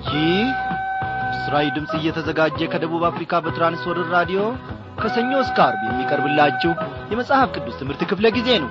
ይህ ምስራዊ ድምፅ እየተዘጋጀ ከደቡብ አፍሪካ በትራንስወርር ራዲዮ ከሰኞ እስከ አርብ የሚቀርብላችሁ የመጽሐፍ ቅዱስ ትምህርት ክፍለ ጊዜ ነው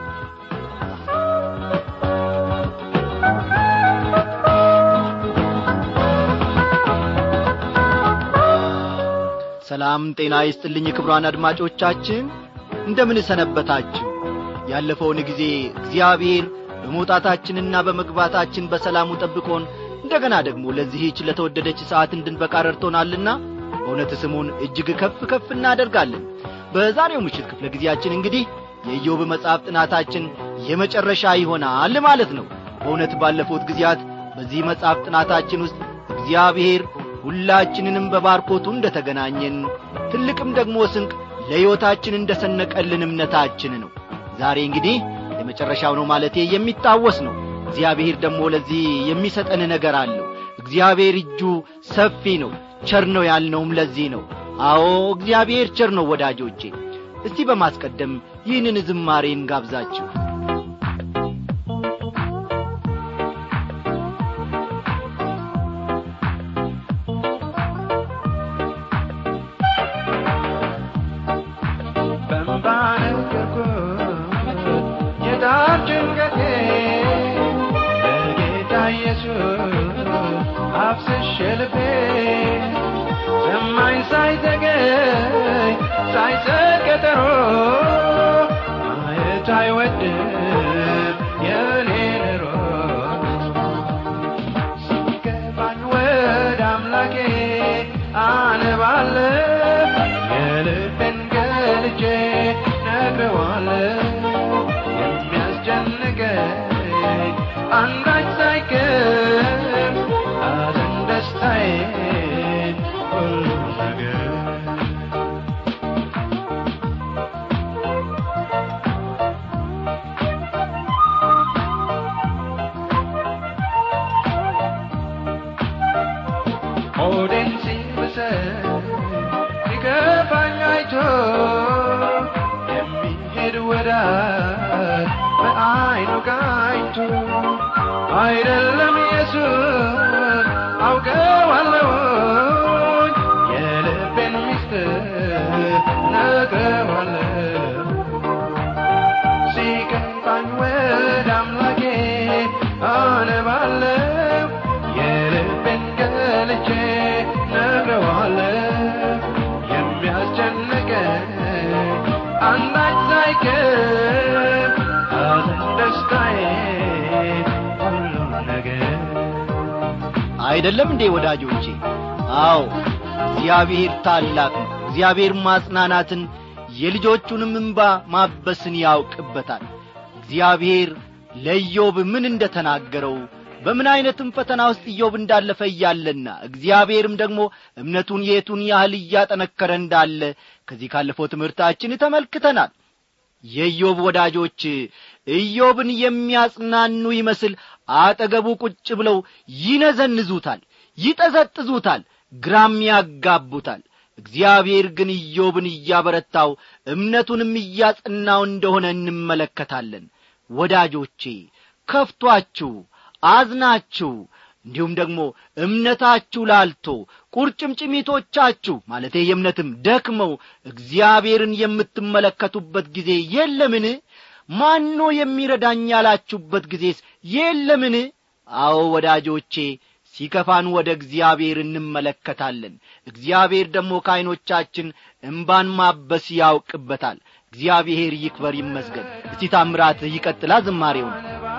ሰላም ጤና ይስጥልኝ ክብሯን አድማጮቻችን እንደምን ሰነበታችሁ ያለፈውን ጊዜ እግዚአብሔር በመውጣታችንና በመግባታችን በሰላሙ ጠብቆን እንደገና ደግሞ ለዚህች ለተወደደች ሰዓት እንድንበቃ ረድቶናልና በእውነት ስሙን እጅግ ከፍ ከፍ እናደርጋለን በዛሬው ምሽት ክፍለ ጊዜያችን እንግዲህ የኢዮብ መጽሐፍ ጥናታችን የመጨረሻ ይሆናል ማለት ነው በእውነት ባለፉት ጊዜያት በዚህ መጽሐፍ ጥናታችን ውስጥ እግዚአብሔር ሁላችንንም በባርኮቱ እንደ ተገናኘን ትልቅም ደግሞ ስንቅ ለሕይወታችን እንደ ሰነቀልን እምነታችን ነው ዛሬ እንግዲህ የመጨረሻው ነው ማለቴ የሚታወስ ነው እግዚአብሔር ደግሞ ለዚህ የሚሰጠን ነገር አለው እግዚአብሔር እጁ ሰፊ ነው ቸር ነው ያልነውም ለዚህ ነው አዎ እግዚአብሔር ቸር ነው ወዳጆቼ እስቲ በማስቀደም ይህንን ዝማሬን ጋብዛችሁ የዳር ጭንቀቴ በጌታ ኢየሱስ አፍስሼ ልቤ ሰማኝ ሳይዘገይ ሳይሰጥ ቀጠሮ ማየት አይወድም የኔን ሮሮ ሲገባኝ ወደ አምላኬ አነባለሁ የልቤን ገልጬ ነግረዋለሁ የሚያስጨንቀኝ አንዳች ሳይቀር ሐዘን ደስታዬ ሁሉ ነገር ሆዴን ሲብሰኝ ሲከፋኝ አይቶ የሚሄድ ወዳጅ በአይኑ ቃኝቶ አይደለም ኢየሱስ አውቀዋለሁኝ የልቤን ሚስጥር ነግረዋለሁ ሲከፋኝ ወደ አምላኬ አነባለሁ የልቤን ገልጬ ነግረዋለሁ የሚያስጨንቀኝ አንዳች ሳይቀር ሐዘን ደስታዬ ሁሉ ነገር አይደለም እንዴ ወዳጆቼ አዎ እግዚአብሔር ታላቅ ነው እግዚአብሔር ማጽናናትን የልጆቹንም እንባ ማበስን ያውቅበታል እግዚአብሔር ለኢዮብ ምን እንደ ተናገረው በምን ዐይነትም ፈተና ውስጥ ኢዮብ እንዳለፈ እያለና እግዚአብሔርም ደግሞ እምነቱን የቱን ያህል እያጠነከረ እንዳለ ከዚህ ካለፈው ትምህርታችን ተመልክተናል የኢዮብ ወዳጆች ኢዮብን የሚያጽናኑ ይመስል አጠገቡ ቁጭ ብለው ይነዘንዙታል ይጠዘጥዙታል ግራም ያጋቡታል እግዚአብሔር ግን ኢዮብን እያበረታው እምነቱንም እያጸናው እንደሆነ እንመለከታለን ወዳጆቼ ከፍቷችሁ አዝናችሁ እንዲሁም ደግሞ እምነታችሁ ላልቶ ቁርጭምጭሚቶቻችሁ ማለቴ የእምነትም ደክመው እግዚአብሔርን የምትመለከቱበት ጊዜ የለምን ማኖ የሚረዳኝ ያላችሁበት ጊዜስ የለምን አዎ ወዳጆቼ ሲከፋን ወደ እግዚአብሔር እንመለከታለን እግዚአብሔር ደግሞ ከዐይኖቻችን እምባን ማበስ ያውቅበታል እግዚአብሔር ይክበር ይመስገን እስቲ ታምራት ይቀጥላ ዝማሬውን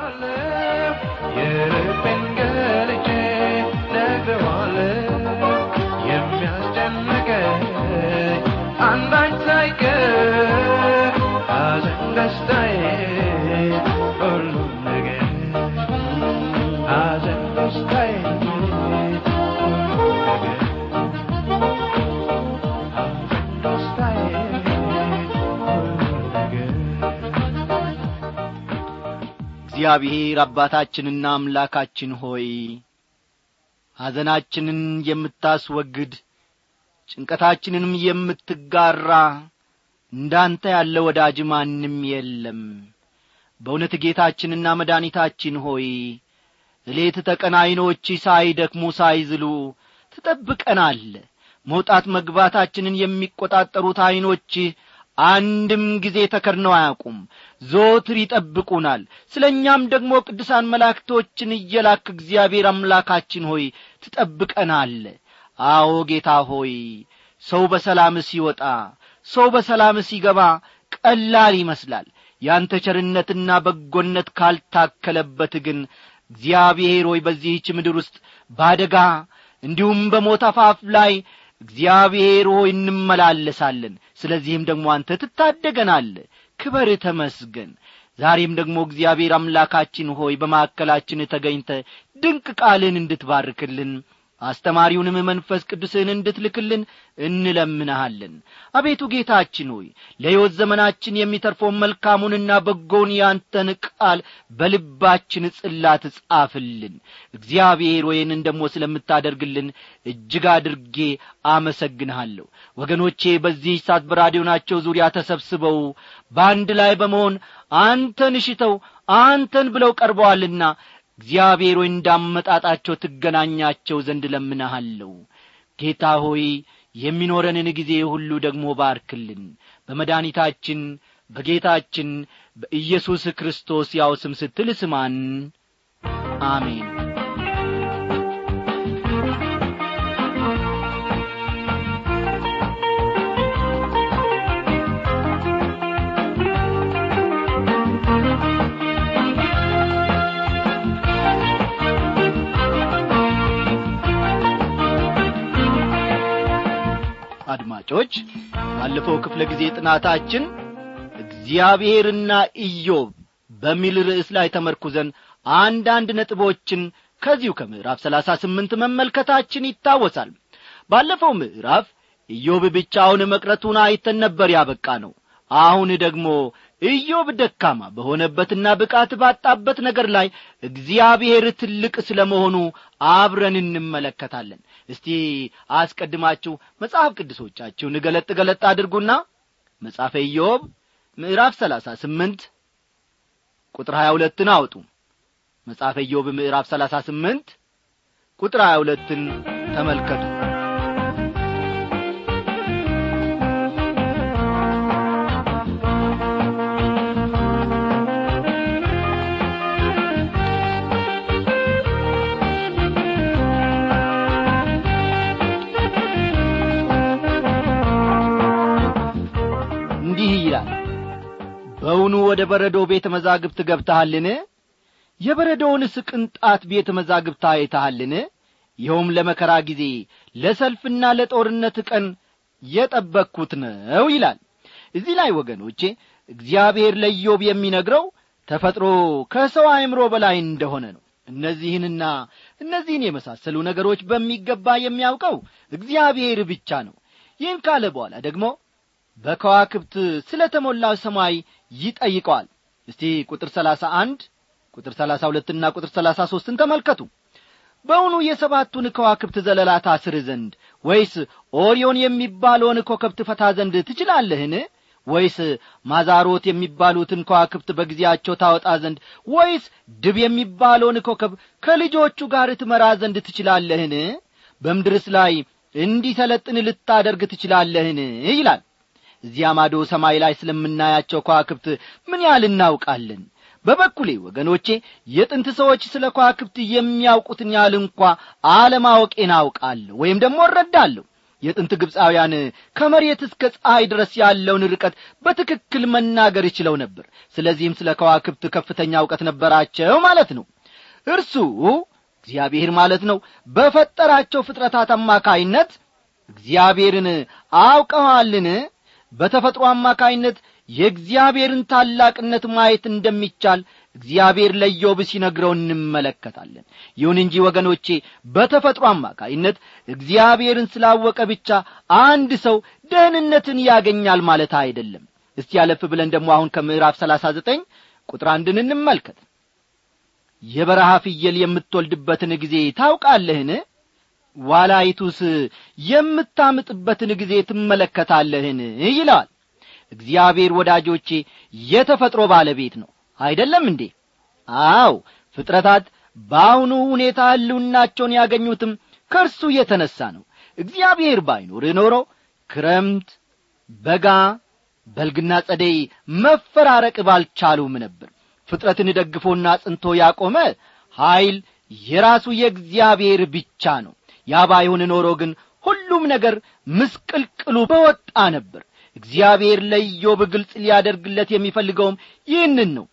የልቤን ገልጬ ነግረዋለሁ የሚያስጨንቀኝ አንዳች ሳይቀር ሐዘን ደስታዬ ሁሉ ነገር ሐዘን ደስታዬ ሁሉ ነገር ሐዘን ደስታዬ ሁሉ ነገር እግዚአብሔር አባታችንና አምላካችን ሆይ ሐዘናችንን የምታስወግድ ጭንቀታችንንም የምትጋራ እንዳንተ ያለ ወዳጅ ማንም የለም በእውነት ጌታችንና መድኃኒታችን ሆይ እሌት ተቀን ዐይኖች ሳይደክሙ ሳይዝሉ ትጠብቀናለ መውጣት መግባታችንን የሚቈጣጠሩት ዐይኖችህ አንድም ጊዜ ተከድነው አያውቁም ዞትር ይጠብቁናል ስለ እኛም ደግሞ ቅዱሳን መላእክቶችን እየላክ እግዚአብሔር አምላካችን ሆይ ትጠብቀናለ አዎ ጌታ ሆይ ሰው በሰላም ሲወጣ ሰው በሰላም ሲገባ ቀላል ይመስላል ያንተ ቸርነትና በጎነት ካልታከለበት ግን እግዚአብሔር ሆይ በዚህች ምድር ውስጥ ባደጋ እንዲሁም በሞት አፋፍ ላይ እግዚአብሔር ሆይ እንመላለሳለን ስለዚህም ደግሞ አንተ ትታደገናለ ክበር ተመስገን ዛሬም ደግሞ እግዚአብሔር አምላካችን ሆይ በማዕከላችን ተገኝተ ድንቅ ቃልን እንድትባርክልን አስተማሪውንም መንፈስ ቅዱስህን እንድትልክልን እንለምንሃለን አቤቱ ጌታችን ሆይ ለሕይወት ዘመናችን የሚተርፈውን መልካሙንና በጎውን ያንተን ቃል በልባችን ጽላት ጻፍልን እግዚአብሔር ወይንን ደግሞ ስለምታደርግልን እጅግ አድርጌ አመሰግንሃለሁ ወገኖቼ በዚህ ሰዓት በራዲዮናቸው ዙሪያ ተሰብስበው በአንድ ላይ በመሆን አንተን ሽተው አንተን ብለው ቀርበዋልና እግዚአብሔር ሆይ እንዳመጣጣቸው ትገናኛቸው ዘንድ ለምንሃለሁ ጌታ ሆይ የሚኖረንን ጊዜ ሁሉ ደግሞ ባርክልን በመድኃኒታችን በጌታችን በኢየሱስ ክርስቶስ ያው ስም ስትል ስማን አሜን አድማጮች ባለፈው ክፍለ ጊዜ ጥናታችን እግዚአብሔርና ኢዮብ በሚል ርዕስ ላይ ተመርኩዘን አንዳንድ ነጥቦችን ከዚሁ ከምዕራፍ ሰላሳ ስምንት መመልከታችን ይታወሳል ባለፈው ምዕራፍ ኢዮብ ብቻውን መቅረቱን አይተን ነበር ያበቃ ነው አሁን ደግሞ ኢዮብ ደካማ በሆነበትና ብቃት ባጣበት ነገር ላይ እግዚአብሔር ትልቅ ስለ መሆኑ አብረን እንመለከታለን እስቲ አስቀድማችሁ መጽሐፍ ቅዱሶቻችሁን ገለጥ ገለጥ አድርጉና መጽሐፈ ኢዮብ ምዕራፍ ሰላሳ ስምንት ቁጥር ሀያ ሁለትን አውጡ መጽሐፈ ኢዮብ ምዕራፍ ሰላሳ ስምንት ቁጥር ሀያ ሁለትን ተመልከቱ እንዲህ ይላል በውኑ ወደ በረዶ ቤተ መዛግብት ገብተሃልን የበረዶውንስ ቅንጣት ቤተ መዛግብት አይተሃልን ይኸውም ለመከራ ጊዜ ለሰልፍና ለጦርነት ቀን የጠበቅኩት ነው ይላል እዚህ ላይ ወገኖቼ እግዚአብሔር ለኢዮብ የሚነግረው ተፈጥሮ ከሰው አእምሮ በላይ እንደሆነ ነው እነዚህንና እነዚህን የመሳሰሉ ነገሮች በሚገባ የሚያውቀው እግዚአብሔር ብቻ ነው ይህን ካለ በኋላ ደግሞ በከዋክብት ስለ ተሞላው ሰማይ ይጠይቀዋል እስቲ ቁጥር ሰላሳ አንድ ቁጥር ሰላሳ ሁለትና ቁጥር ሰላሳ ሦስትን ተመልከቱ በውኑ የሰባቱን ከዋክብት ዘለላ ታስር ዘንድ ወይስ ኦሪዮን የሚባለውን ኮከብ ትፈታ ዘንድ ትችላለህን ወይስ ማዛሮት የሚባሉትን ከዋክብት በጊዜያቸው ታወጣ ዘንድ ወይስ ድብ የሚባለውን ኮከብ ከልጆቹ ጋር ትመራ ዘንድ ትችላለህን በምድርስ ላይ እንዲሰለጥን ልታደርግ ትችላለህን ይላል እዚያ ማዶ ሰማይ ላይ ስለምናያቸው ከዋክብት ምን ያህል እናውቃለን በበኩሌ ወገኖቼ የጥንት ሰዎች ስለ ከዋክብት የሚያውቁትን ያህል እንኳ አለማወቄን አውቃለሁ ወይም ደግሞ እረዳለሁ የጥንት ግብፃውያን ከመሬት እስከ ፀሐይ ድረስ ያለውን ርቀት በትክክል መናገር ይችለው ነበር ስለዚህም ስለ ከዋክብት ከፍተኛ እውቀት ነበራቸው ማለት ነው እርሱ እግዚአብሔር ማለት ነው በፈጠራቸው ፍጥረታት አማካይነት እግዚአብሔርን አውቀዋልን በተፈጥሮ አማካይነት የእግዚአብሔርን ታላቅነት ማየት እንደሚቻል እግዚአብሔር ለዮብ ሲነግረው እንመለከታለን ይሁን እንጂ ወገኖቼ በተፈጥሮ አማካይነት እግዚአብሔርን ስላወቀ ብቻ አንድ ሰው ደህንነትን ያገኛል ማለት አይደለም እስቲ ያለፍ ብለን ደግሞ አሁን ከምዕራፍ ሰላሳ ዘጠኝ ቁጥር አንድን እንመልከት የበረሃ ፍየል የምትወልድበትን ጊዜ ታውቃለህን ዋላይቱስ የምታምጥበትን ጊዜ ትመለከታለህን ይለዋል እግዚአብሔር ወዳጆቼ የተፈጥሮ ባለቤት ነው አይደለም እንዴ አው ፍጥረታት በአሁኑ ሁኔታ ሕልውናቸውን ያገኙትም ከእርሱ የተነሣ ነው እግዚአብሔር ባይኖር ኖሮ ክረምት በጋ በልግና ጸደይ መፈራረቅ ባልቻሉም ነበር ፍጥረትን ደግፎና ጽንቶ ያቆመ ኀይል የራሱ የእግዚአብሔር ብቻ ነው ያ ባይሆን ኖሮ ግን ሁሉም ነገር ምስቅልቅሉ በወጣ ነበር እግዚአብሔር ለኢዮብ ግልጽ ሊያደርግለት የሚፈልገውም ይህንን ነው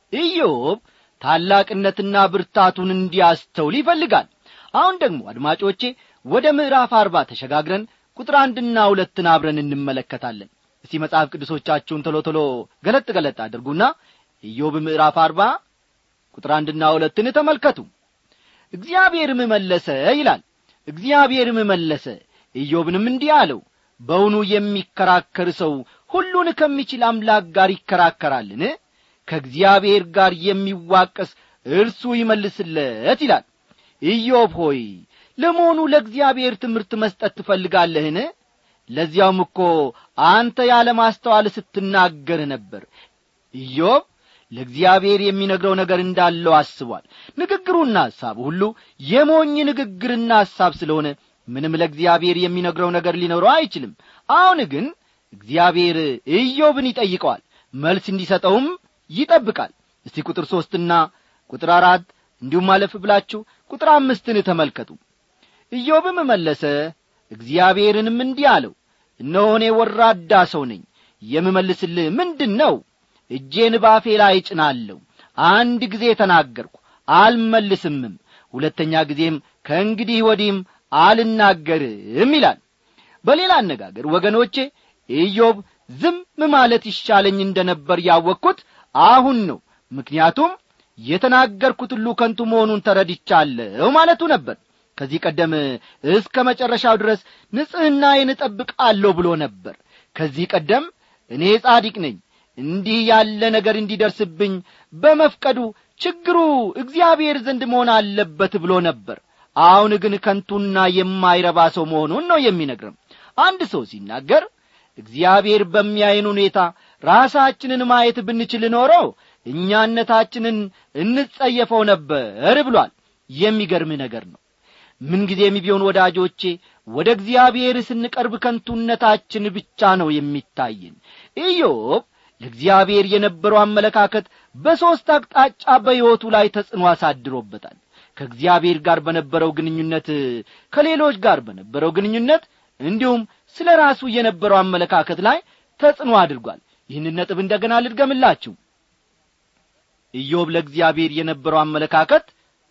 ኢዮብ ታላቅነትና ብርታቱን እንዲያስተውል ይፈልጋል አሁን ደግሞ አድማጮቼ ወደ ምዕራፍ አርባ ተሸጋግረን ቁጥር አንድና ሁለትን አብረን እንመለከታለን እስቲ መጽሐፍ ቅዱሶቻችሁን ቶሎ ቶሎ ገለጥ ገለጥ አድርጉና ኢዮብ ምዕራፍ አርባ ቁጥር አንድና ሁለትን ተመልከቱ እግዚአብሔርም መለሰ ይላል እግዚአብሔርም መለሰ ኢዮብንም እንዲህ አለው በውኑ የሚከራከር ሰው ሁሉን ከሚችል አምላክ ጋር ይከራከራልን ከእግዚአብሔር ጋር የሚዋቀስ እርሱ ይመልስለት ይላል ኢዮብ ሆይ ለመሆኑ ለእግዚአብሔር ትምህርት መስጠት ትፈልጋለህን ለዚያውም እኮ አንተ ያለ ማስተዋል ስትናገር ነበር ኢዮብ ለእግዚአብሔር የሚነግረው ነገር እንዳለው አስቧል ንግግሩና ሐሳቡ ሁሉ የሞኝ ንግግርና ሐሳብ ስለሆነ ምንም ለእግዚአብሔር የሚነግረው ነገር ሊኖረው አይችልም አሁን ግን እግዚአብሔር ኢዮብን ይጠይቀዋል መልስ እንዲሰጠውም ይጠብቃል እስቲ ቁጥር ሦስትና ቁጥር አራት እንዲሁም አለፍ ብላችሁ ቁጥር አምስትን ተመልከቱ ኢዮብም መለሰ እግዚአብሔርንም እንዲህ አለው እነሆ እኔ ወራዳ ሰው ነኝ የምመልስልህ ምንድን ነው እጄን ባፌ ላይ እጭናለሁ አንድ ጊዜ ተናገርኩ አልመልስምም ሁለተኛ ጊዜም ከእንግዲህ ወዲህም አልናገርም ይላል በሌላ አነጋገር ወገኖቼ ኢዮብ ዝም ማለት ይሻለኝ እንደ ነበር ያወቅኩት አሁን ነው ምክንያቱም የተናገርኩት ሁሉ ከንቱ መሆኑን ተረድቻለሁ ማለቱ ነበር ከዚህ ቀደም እስከ መጨረሻው ድረስ ንጽሕናዬን እጠብቃለሁ ብሎ ነበር ከዚህ ቀደም እኔ ጻዲቅ ነኝ እንዲህ ያለ ነገር እንዲደርስብኝ በመፍቀዱ ችግሩ እግዚአብሔር ዘንድ መሆን አለበት ብሎ ነበር አሁን ግን ከንቱና የማይረባ ሰው መሆኑን ነው የሚነግርም አንድ ሰው ሲናገር እግዚአብሔር በሚያይን ሁኔታ ራሳችንን ማየት ብንችል ኖሮ እኛነታችንን እንጸየፈው ነበር ብሏል የሚገርም ነገር ነው ምንጊዜም ቢሆን ወዳጆቼ ወደ እግዚአብሔር ስንቀርብ ከንቱነታችን ብቻ ነው የሚታይን ኢዮብ ለእግዚአብሔር የነበረው አመለካከት በሦስት አቅጣጫ በሕይወቱ ላይ ተጽዕኖ አሳድሮበታል ከእግዚአብሔር ጋር በነበረው ግንኙነት ከሌሎች ጋር በነበረው ግንኙነት እንዲሁም ስለ ራሱ የነበረው አመለካከት ላይ ተጽዕኖ አድርጓል ይህንን ነጥብ እንደገና ልድገምላችሁ ኢዮብ ለእግዚአብሔር የነበረው አመለካከት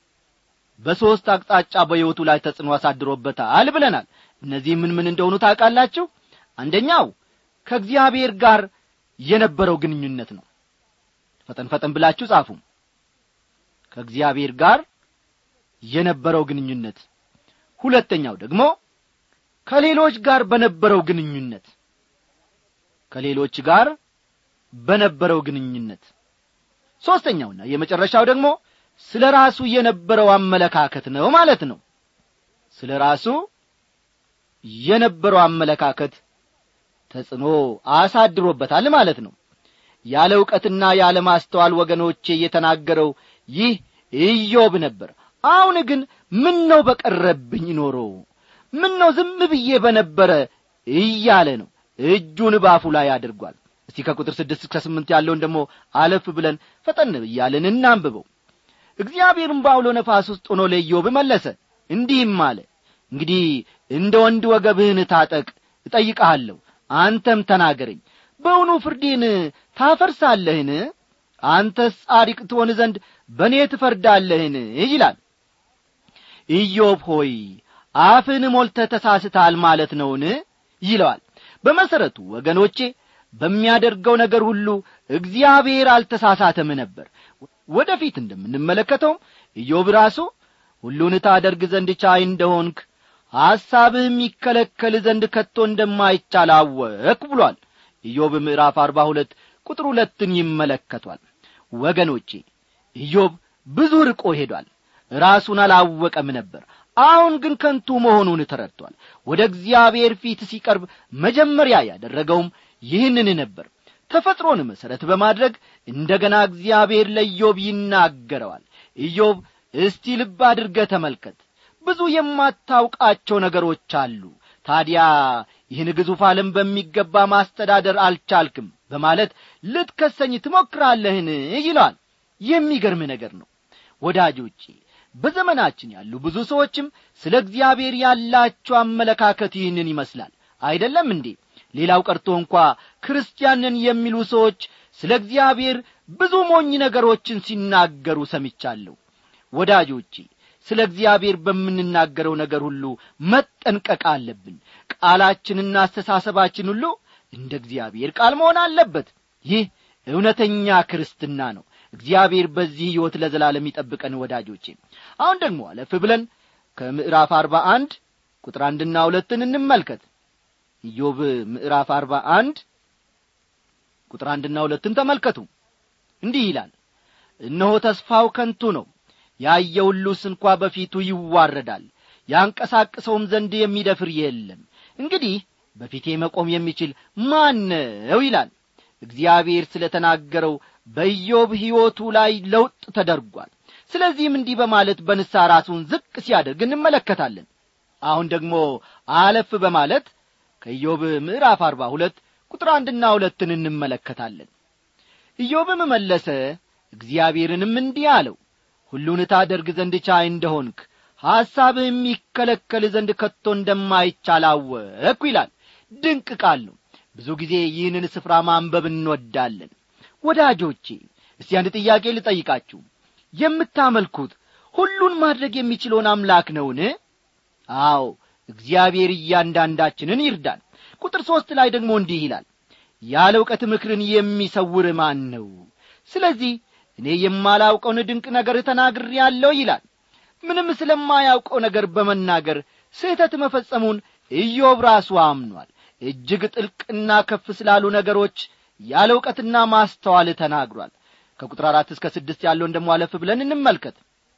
በሦስት አቅጣጫ በሕይወቱ ላይ ተጽዕኖ አሳድሮበታል ብለናል እነዚህ ምን ምን እንደሆኑ ታውቃላችሁ አንደኛው ከእግዚአብሔር ጋር የነበረው ግንኙነት ነው ፈጠን ፈጠን ብላችሁ ጻፉ ከእግዚአብሔር ጋር የነበረው ግንኙነት ሁለተኛው ደግሞ ከሌሎች ጋር በነበረው ግንኙነት ከሌሎች ጋር በነበረው ግንኙነት ሦስተኛውና የመጨረሻው ደግሞ ስለ ራሱ የነበረው አመለካከት ነው ማለት ነው ስለ ራሱ የነበረው አመለካከት ተጽዕኖ አሳድሮበታል ማለት ነው ያለ ዕውቀትና ያለ ማስተዋል ወገኖቼ የተናገረው ይህ ኢዮብ ነበር አሁን ግን ምን ነው በቀረብኝ ኖሮ ምን ነው ዝም ብዬ በነበረ እያለ ነው እጁን ባፉ ላይ አድርጓል እስቲ ከቁጥር ስድስት እስከ ስምንት ያለውን ደግሞ አለፍ ብለን ፈጠን እያለን እናንብበው እግዚአብሔርም በአውሎ ነፋስ ውስጥ ሆኖ ለኢዮብ መለሰ እንዲህም አለ እንግዲህ እንደ ወንድ ወገብህን ታጠቅ እጠይቀሃለሁ አንተም ተናገረኝ በውኑ ፍርዴን ታፈርሳለህን አንተስ ጻድቅ ትሆን ዘንድ በእኔ ትፈርዳለህን ይላል ኢዮብ ሆይ አፍን ሞልተ ተሳስታል ማለት ነውን ይለዋል በመሠረቱ ወገኖቼ በሚያደርገው ነገር ሁሉ እግዚአብሔር አልተሳሳተም ነበር ወደ ፊት እንደምንመለከተውም ኢዮብ ራሱ ሁሉን ታደርግ ዘንድ ቻይ እንደሆንክ ሐሳብህም ይከለከል ዘንድ ከቶ እንደማይቻል አወክ ብሏል ኢዮብ ምዕራፍ አርባ ሁለት ቁጥር ሁለትን ይመለከቷል ወገኖቼ ኢዮብ ብዙ ርቆ ሄዷል ራሱን አላወቀም ነበር አሁን ግን ከንቱ መሆኑን ተረድቷል ወደ እግዚአብሔር ፊት ሲቀርብ መጀመሪያ ያደረገውም ይህንን ነበር ተፈጥሮን መሠረት በማድረግ እንደ ገና እግዚአብሔር ለኢዮብ ይናገረዋል ኢዮብ እስቲ ልብ አድርገ ተመልከት ብዙ የማታውቃቸው ነገሮች አሉ ታዲያ ይህን ግዙፍ ዓለም በሚገባ ማስተዳደር አልቻልክም በማለት ልትከሰኝ ትሞክራለህን ይለዋል የሚገርም ነገር ነው ወዳጆቼ በዘመናችን ያሉ ብዙ ሰዎችም ስለ እግዚአብሔር ያላቸው አመለካከት ይህንን ይመስላል አይደለም እንዴ ሌላው ቀርቶ እንኳ ክርስቲያንን የሚሉ ሰዎች ስለ እግዚአብሔር ብዙ ሞኝ ነገሮችን ሲናገሩ ሰምቻለሁ ወዳጆቼ ስለ እግዚአብሔር በምንናገረው ነገር ሁሉ መጠንቀቅ አለብን ቃላችንና አስተሳሰባችን ሁሉ እንደ እግዚአብሔር ቃል መሆን አለበት ይህ እውነተኛ ክርስትና ነው እግዚአብሔር በዚህ ሕይወት ለዘላለም ይጠብቀን ወዳጆቼ አሁን ደግሞ አለፍ ብለን ከምዕራፍ አርባ አንድ ቁጥር አንድና ሁለትን እንመልከት ኢዮብ ምዕራፍ አርባ አንድ ቁጥር አንድና ሁለትን ተመልከቱ እንዲህ ይላል እነሆ ተስፋው ከንቱ ነው ያየ ሁሉስ እንኳ በፊቱ ይዋረዳል ያንቀሳቅሰውም ዘንድ የሚደፍር የለም እንግዲህ በፊቴ መቆም የሚችል ማን ነው ይላል እግዚአብሔር ስለ ተናገረው በኢዮብ ሕይወቱ ላይ ለውጥ ተደርጓል ስለዚህም እንዲህ በማለት በንሳ ራሱን ዝቅ ሲያደርግ እንመለከታለን አሁን ደግሞ አለፍ በማለት ከኢዮብ ምዕራፍ አርባ ሁለት ቁጥር አንድና ሁለትን እንመለከታለን ኢዮብም መለሰ እግዚአብሔርንም እንዲህ አለው ሁሉን ታደርግ ዘንድ ቻይ እንደሆንክ ሐሳብህ የሚከለከል ዘንድ ከቶ እንደማይቻል አወቅሁ ይላል ድንቅ ቃል ነው ብዙ ጊዜ ይህንን ስፍራ ማንበብ እንወዳለን ወዳጆቼ እስቲ አንድ ጥያቄ ልጠይቃችሁ የምታመልኩት ሁሉን ማድረግ የሚችለውን አምላክ ነውን አዎ እግዚአብሔር እያንዳንዳችንን ይርዳል ቁጥር ሦስት ላይ ደግሞ እንዲህ ይላል ያለ እውቀት ምክርን የሚሰውር ማን ነው ስለዚህ እኔ የማላውቀውን ድንቅ ነገር ተናግር ያለው ይላል ምንም ስለማያውቀው ነገር በመናገር ስህተት መፈጸሙን ኢዮብ ራሱ አምኗል እጅግ ጥልቅና ከፍ ስላሉ ነገሮች ያለ እውቀትና ማስተዋል ተናግሯል ከቁጥር አራት እስከ ስድስት ያለውን ደሞ አለፍ ብለን እንመልከት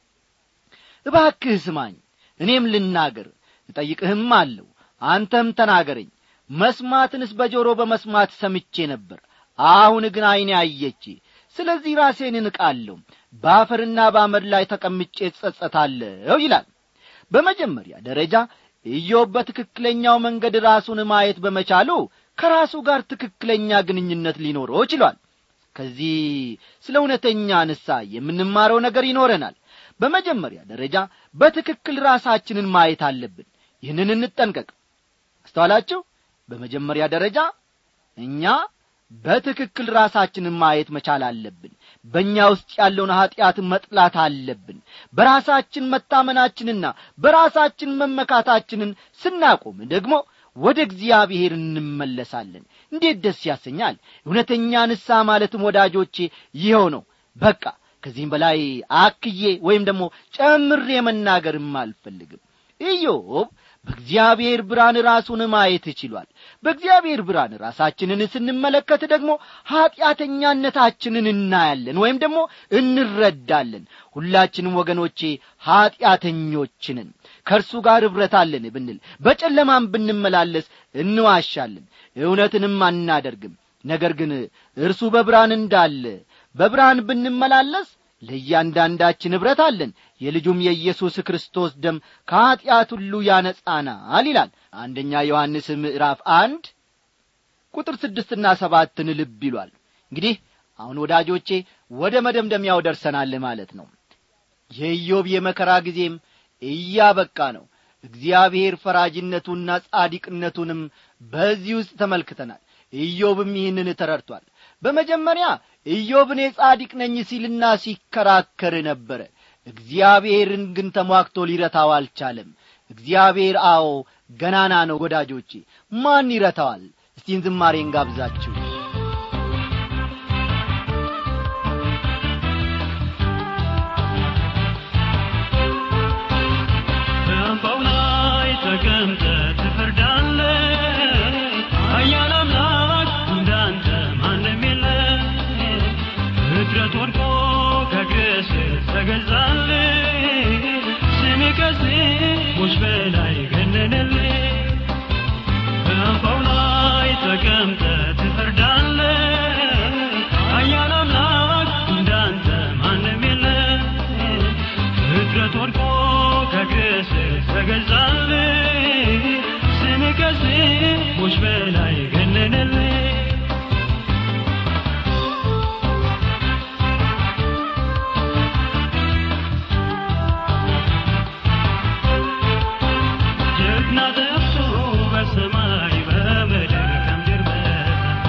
እባክህ ስማኝ እኔም ልናገር እጠይቅህም አለው አንተም ተናገረኝ መስማትንስ በጆሮ በመስማት ሰምቼ ነበር አሁን ግን ዐይኔ አየች ስለዚህ ራሴን እንቃለሁ በአፈርና በአመድ ላይ ተቀምጬ እጸጸታለሁ ይላል በመጀመሪያ ደረጃ ኢዮብ በትክክለኛው መንገድ ራሱን ማየት በመቻሉ ከራሱ ጋር ትክክለኛ ግንኙነት ሊኖረው ችሏል ከዚህ ስለ እውነተኛ ንሳ የምንማረው ነገር ይኖረናል በመጀመሪያ ደረጃ በትክክል ራሳችንን ማየት አለብን ይህንን እንጠንቀቅ አስተዋላችሁ በመጀመሪያ ደረጃ እኛ በትክክል ራሳችንን ማየት መቻል አለብን በእኛ ውስጥ ያለውን ኀጢአት መጥላት አለብን በራሳችን መታመናችንና በራሳችን መመካታችንን ስናቆም ደግሞ ወደ እግዚአብሔር እንመለሳለን እንዴት ደስ ያሰኛል እውነተኛ ንሳ ማለትም ወዳጆቼ ይኸው ነው በቃ ከዚህም በላይ አክዬ ወይም ደግሞ ጨምሬ መናገርም አልፈልግም ኢዮብ በእግዚአብሔር ብርሃን ራሱን ማየት ችሏል በእግዚአብሔር ብርሃን ራሳችንን ስንመለከት ደግሞ ኀጢአተኛነታችንን እናያለን ወይም ደግሞ እንረዳለን ሁላችንም ወገኖቼ ኀጢአተኞችንን ከእርሱ ጋር ኅብረት አለን ብንል በጨለማም ብንመላለስ እንዋሻለን እውነትንም አናደርግም ነገር ግን እርሱ በብርሃን እንዳለ በብርሃን ብንመላለስ ለእያንዳንዳችን ኅብረት አለን የልጁም የኢየሱስ ክርስቶስ ደም ከኀጢአት ሁሉ ያነጻናል ይላል አንደኛ ዮሐንስ ምዕራፍ አንድ ቁጥር ስድስትና ሰባትን ልብ ይሏል እንግዲህ አሁን ወዳጆቼ ወደ መደምደሚያው ደርሰናል ማለት ነው የኢዮብ የመከራ ጊዜም እያበቃ ነው እግዚአብሔር ፈራጅነቱና ጻዲቅነቱንም በዚህ ውስጥ ተመልክተናል ኢዮብም ይህንን ተረድቷል በመጀመሪያ ኢዮብ እኔ ጻዲቅ ነኝ ሲልና ሲከራከር ነበረ እግዚአብሔርን ግን ተሟክቶ ሊረታው አልቻለም እግዚአብሔር አዎ ገናና ነው ወዳጆቼ ማን ይረታዋል እስቲን ዝማሬን ጋብዛችሁ በአምባው ላይ ተቀምጠ ትፈርዳለ ኃያል አምላክ እንዳንተ ማንም የለ ፍጥረት ወድቆ ከእግርህ ስር ተገዛል ስም ከስሞች በላይ ገነነል በአምባው ላይ ተቀምጠ ትፈርዳለ ኃያል አምላክ እንዳንተ ማንም የለ ከስሞች በላይ ገነነልኝ ጀግና ጠፍቶ በሰማይ በምድር ከምድር በታች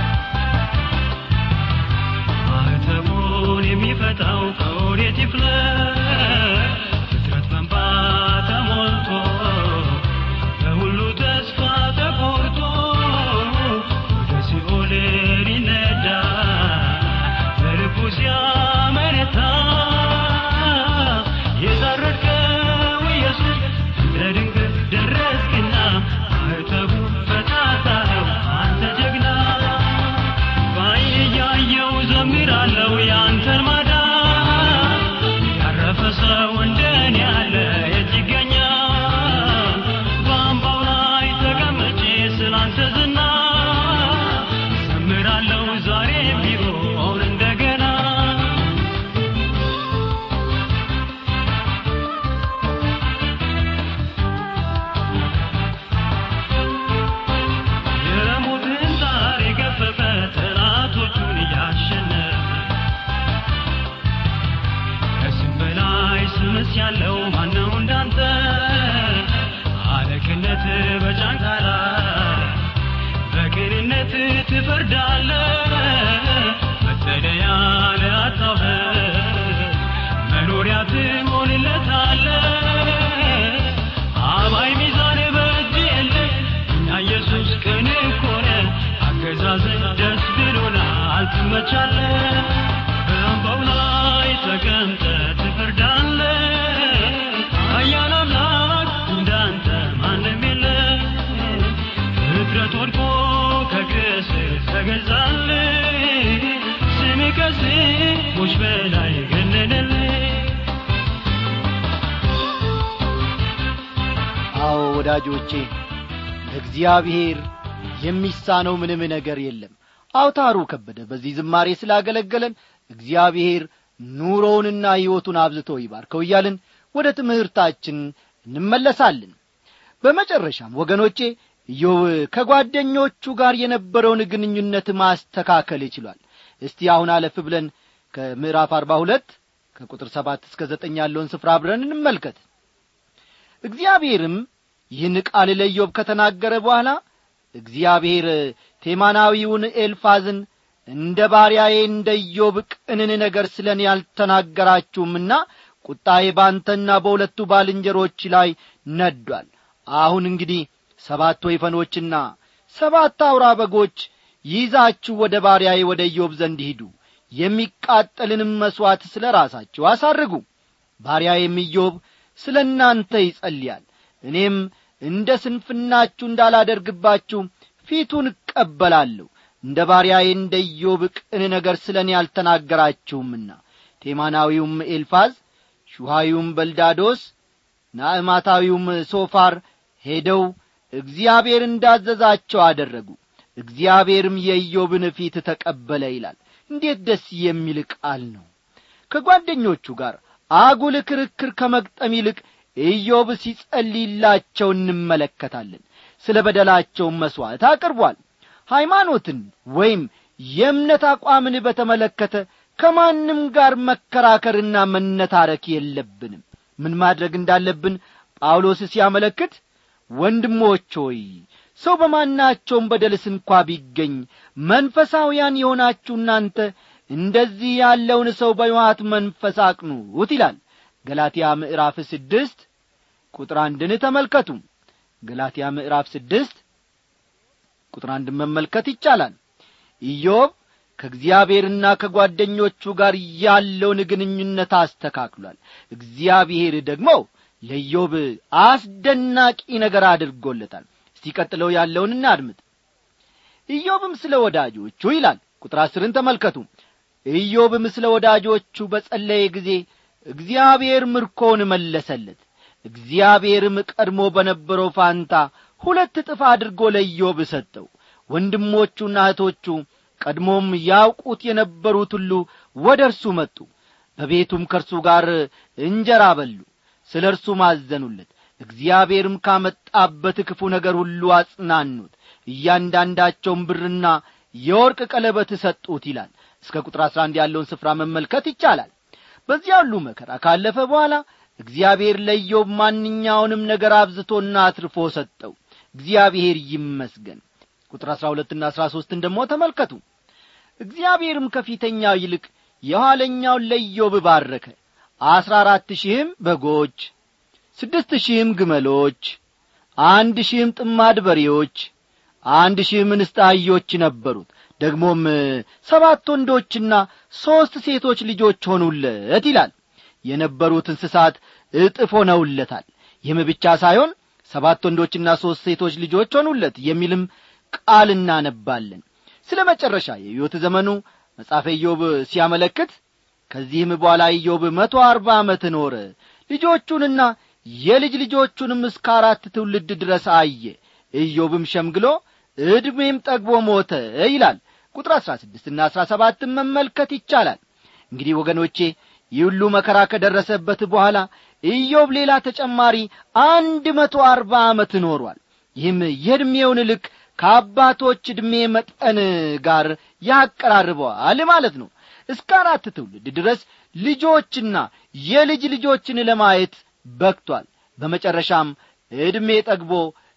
ማኅተሙን የሚፈታው ከወዴት ይፍለቅ? ፍጥረት በእንባ ተሞልቶ በሁሉ ተስፋ ተቆርጦ ወደ ሲኦል ሊነዳ በልቡ ሲያመነታ የታረድከው ኢየሱስ እንደ ድንገት ደረስክና ማኅተሙ ፈታታው አንተ ጀግና በዓይኔ እያየሁ ዘምራለሁ ያንተን ማዳን ያረፈ ሰው እንደኔ ያለ የት ይገኛል? በአምባው ላይ ተቀምጬ ስላንተ ዝና ዘምራለሁ ዛሬ ቢሆን እንደገና የሞትን ጣር የገፈፈ ጠላቶቹን እያሸነፈ ከስም በላይ ስምስ ያለው ማነው እንዳንተ አለቅነት በጫንቃ ላይ በቅንነት ትፈርዳለ መጠለያ ለአጣው መኖሪያ ትሆንለታለ አባይ ሚዛን በእጅ የለ እኛ ኢየሱስ ቅን ኮነ አገዛዝን ደስ ብሎናል ትመቻለ በአምባው ላይ ተቀምጠ ትፈርዳለ ኃያል አምላክ እንዳንተ ማንም የለ ፍጥረት ወድቆ ከእግር ስር ተገዛል ስም ከስሞች በላይ ገነነልህ አዎ ወዳጆቼ ለእግዚአብሔር የሚሳነው ምንም ነገር የለም አውታሩ ከበደ በዚህ ዝማሬ ስላገለገለን እግዚአብሔር ኑሮውንና ሕይወቱን አብዝቶ ይባርከው እያልን ወደ ትምህርታችን እንመለሳለን በመጨረሻም ወገኖቼ ኢዮብ ከጓደኞቹ ጋር የነበረውን ግንኙነት ማስተካከል ይችሏል እስቲ አሁን አለፍ ብለን ከምዕራፍ አርባ ሁለት ከቁጥር ሰባት እስከ ዘጠኝ ያለውን ስፍራ አብረን እንመልከት እግዚአብሔርም ይህን ቃል ለኢዮብ ከተናገረ በኋላ እግዚአብሔር ቴማናዊውን ኤልፋዝን እንደ ባሪያዬ እንደ ኢዮብ ቅንን ነገር ስለ እኔ ያልተናገራችሁምና ቁጣዬ ባንተና በሁለቱ ባልንጀሮች ላይ ነዷል አሁን እንግዲህ ሰባት ወይፈኖችና ሰባት አውራ በጎች ይዛችሁ ወደ ባሪያዬ ወደ ኢዮብ ዘንድ ሂዱ የሚቃጠልንም መሥዋዕት ስለ ራሳችሁ አሳርጉ ባሪያዬም ኢዮብ ስለ እናንተ ይጸልያል እኔም እንደ ስንፍናችሁ እንዳላደርግባችሁ ፊቱን እቀበላለሁ እንደ ባሪያዬ እንደ ኢዮብ ቅን ነገር ስለ እኔ አልተናገራችሁምና ቴማናዊውም ኤልፋዝ ሹሃዩም በልዳዶስ ናዕማታዊውም ሶፋር ሄደው እግዚአብሔር እንዳዘዛቸው አደረጉ እግዚአብሔርም የኢዮብን ፊት ተቀበለ ይላል እንዴት ደስ የሚል ቃል ነው ከጓደኞቹ ጋር አጉል ክርክር ከመግጠም ይልቅ ኢዮብ ሲጸልይላቸው እንመለከታለን ስለ በደላቸውም መሥዋዕት አቅርቧል ሃይማኖትን ወይም የእምነት አቋምን በተመለከተ ከማንም ጋር መከራከርና መነታረክ የለብንም ምን ማድረግ እንዳለብን ጳውሎስ ሲያመለክት ወንድሞች ሆይ ሰው በማናቸውም በደልስ እንኳ ቢገኝ መንፈሳውያን የሆናችሁ እናንተ እንደዚህ ያለውን ሰው በሕይወት መንፈስ አቅኑት ይላል ገላትያ ምዕራፍ ስድስት ቁጥር አንድን ተመልከቱ ገላትያ ምዕራፍ ስድስት ቁጥር አንድን መመልከት ይቻላል ኢዮብ ከእግዚአብሔርና ከጓደኞቹ ጋር ያለውን ግንኙነት አስተካክሏል እግዚአብሔር ደግሞ ለኢዮብ አስደናቂ ነገር አድርጎለታል እስቲ ቀጥለው ያለውን እናድምጥ ኢዮብም ስለ ወዳጆቹ ይላል ቁጥር አስርን ተመልከቱ ኢዮብም ስለ ወዳጆቹ በጸለየ ጊዜ እግዚአብሔር ምርኮውን መለሰለት እግዚአብሔርም ቀድሞ በነበረው ፋንታ ሁለት እጥፍ አድርጎ ለኢዮብ ሰጠው ወንድሞቹና እህቶቹ ቀድሞም ያውቁት የነበሩት ሁሉ ወደ እርሱ መጡ በቤቱም ከእርሱ ጋር እንጀራ በሉ ስለ እርሱ ማዘኑለት እግዚአብሔርም ካመጣበት ክፉ ነገር ሁሉ አጽናኑት እያንዳንዳቸውን ብርና የወርቅ ቀለበት ሰጡት ይላል እስከ ቁጥር አሥራ አንድ ያለውን ስፍራ መመልከት ይቻላል በዚያ ሁሉ መከራ ካለፈ በኋላ እግዚአብሔር ለኢዮብ ማንኛውንም ነገር አብዝቶና አትርፎ ሰጠው እግዚአብሔር ይመስገን ቁጥር አሥራ ሁለትና አሥራ ሦስትን ደግሞ ተመልከቱ እግዚአብሔርም ከፊተኛው ይልቅ የኋለኛውን ለኢዮብ ባረከ አሥራ አራት ሺህም በጎች ስድስት ሺህም ግመሎች አንድ ሺህም ጥማድ በሬዎች አንድ ሺህም እንስት አህዮች ነበሩት ደግሞም ሰባት ወንዶችና ሦስት ሴቶች ልጆች ሆኑለት ይላል የነበሩት እንስሳት እጥፍ ሆነውለታል ይህም ብቻ ሳይሆን ሰባት ወንዶችና ሦስት ሴቶች ልጆች ሆኑለት የሚልም ቃል እናነባለን ስለ መጨረሻ የሕይወት ዘመኑ መጽሐፈ ኢዮብ ሲያመለክት ከዚህም በኋላ ኢዮብ መቶ አርባ ዓመት ኖረ ልጆቹንና የልጅ ልጆቹንም እስከ አራት ትውልድ ድረስ አየ ኢዮብም ሸምግሎ ዕድሜም ጠግቦ ሞተ ይላል ቁጥር አሥራ ስድስትና አሥራ ሰባትን መመልከት ይቻላል እንግዲህ ወገኖቼ ይህ ሁሉ መከራ ከደረሰበት በኋላ ኢዮብ ሌላ ተጨማሪ አንድ መቶ አርባ ዓመት ኖሯል ይህም የዕድሜውን ልክ ከአባቶች ዕድሜ መጠን ጋር ያቀራርበዋል ማለት ነው እስከ አራት ትውልድ ድረስ ልጆችና የልጅ ልጆችን ለማየት በክቷል በመጨረሻም ዕድሜ ጠግቦ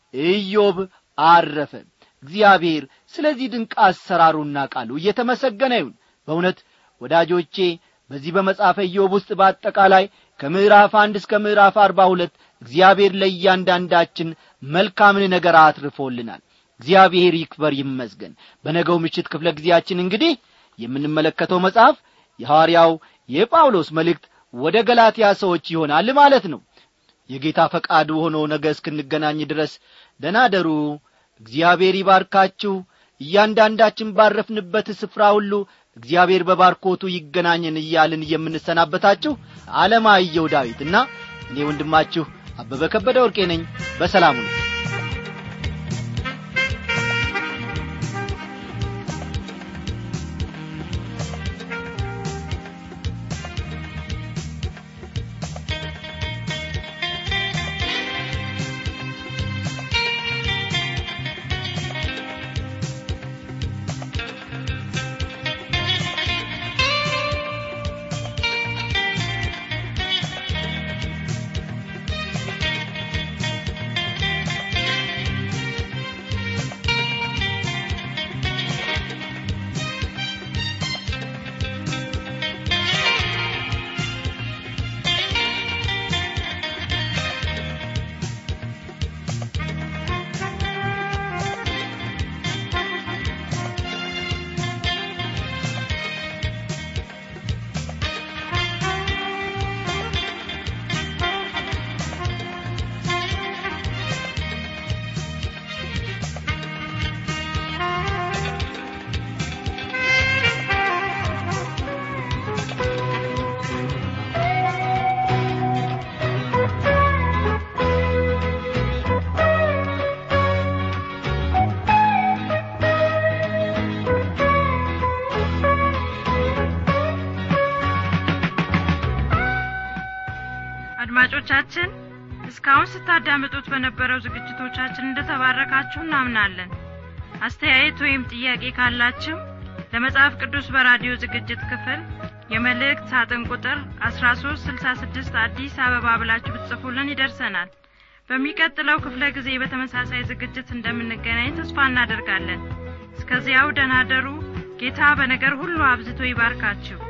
ኢዮብ አረፈ እግዚአብሔር ስለዚህ ድንቅ አሰራሩና ቃሉ እየተመሰገነ ይሁን በእውነት ወዳጆቼ በዚህ በመጽሐፈ ኢዮብ ውስጥ በአጠቃላይ ከምዕራፍ አንድ እስከ ምዕራፍ አርባ ሁለት እግዚአብሔር ለእያንዳንዳችን መልካምን ነገር አትርፎልናል እግዚአብሔር ይክበር ይመስገን በነገው ምሽት ክፍለ ጊዜያችን እንግዲህ የምንመለከተው መጽሐፍ የሐዋርያው የጳውሎስ መልእክት ወደ ገላትያ ሰዎች ይሆናል ማለት ነው የጌታ ፈቃዱ ሆኖ ነገ እስክንገናኝ ድረስ ደናደሩ እግዚአብሔር ይባርካችሁ እያንዳንዳችን ባረፍንበት ስፍራ ሁሉ እግዚአብሔር በባርኮቱ ይገናኘን እያልን የምንሰናበታችሁ አለማየሁ ዳዊትና እኔ ወንድማችሁ አበበ ከበደ ወርቄ ነኝ በሰላሙ ነው አድማጮቻችን እስካሁን ስታዳምጡት በነበረው ዝግጅቶቻችን እንደተባረካችሁ እናምናለን አስተያየት ወይም ጥያቄ ካላችሁ ለመጽሐፍ ቅዱስ በራዲዮ ዝግጅት ክፍል የመልእክት ሳጥን ቁጥር 1366 አዲስ አበባ ብላችሁ ብትጽፉልን ይደርሰናል በሚቀጥለው ክፍለ ጊዜ በተመሳሳይ ዝግጅት እንደምንገናኝ ተስፋ እናደርጋለን እስከዚያው ደናደሩ ጌታ በነገር ሁሉ አብዝቶ ይባርካችሁ